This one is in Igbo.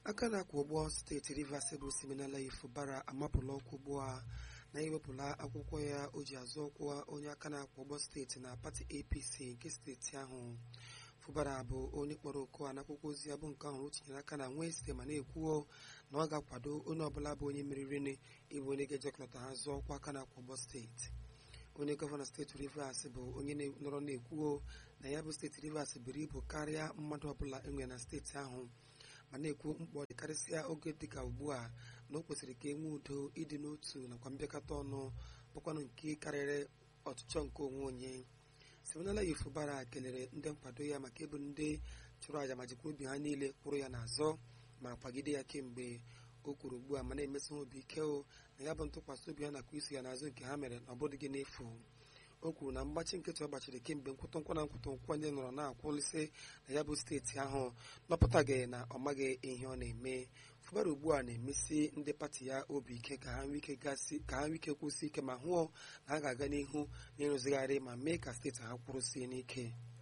aka na-akwụ ụgbọ steeti rivers bụ siminala ifubara amapụla ọkụ ugbu a na iwepụla akwụkwọ ya o ji azụ ọkwa onye aka na-akwụ ụgbọ steeti na pati apc nke steeti ahụ fubara bụ onye kpọrọ oku a n'akwụkwọ ozi ya bụ nke ahụ o tinyere aka na Wednesday ma na-ekwuo na ọ ga-akwado onye ọbụla bụ onye meriri ịbụ onye ga-ejekọta ha zụọ ọkwa aka na-akwụ ụgbọ steeti onye gọvanọ steeti rivers bụ onye nọrọ na-ekwuo na ya bụ steeti rivers buru ibu karịa mmadụ ọbụla enwere na steeti ahụ ma na-ekwu mkpọ dịkarịsịa oge dịka ugbu a na o kwesịrị ka e nwee udo ịdị n'otu nakwa mbịakọta ọnụ bụkwanụ nke karịrị ọchịchọ nke onwe onye siminala ifubara kelere ndị nkwado ya maka ịbụ ndị chụrụ àjà ma jikwa obi ha niile kwụrụ ya n'azọ ma kwagide ya kemgbe o kwuru ugbu a ma na-emesi ha obi ike o na ya bụ ntụkwasị obi ha nakwa isi ya n'azụ nke ha mere na ọ bụdịghị n'efu o kwuru na mgbachi nkịtị ọ gbachiri kemgbe nkwụtụ nkwa na nkwụtụ nkwa ndị nọrọ na-akwụlịsị na ya bụ steeti ahụ nọpụtaghị na ọ maghị ihe ọ na-eme fubara ugbu a na-emesi ndị pati ya obi ike ka ha nwee ike kwụsị ike ma hụọ na ha ga-aga n'ihu n'ịrụzigharị ma mee ka steeti ha kwụrụsie n'ike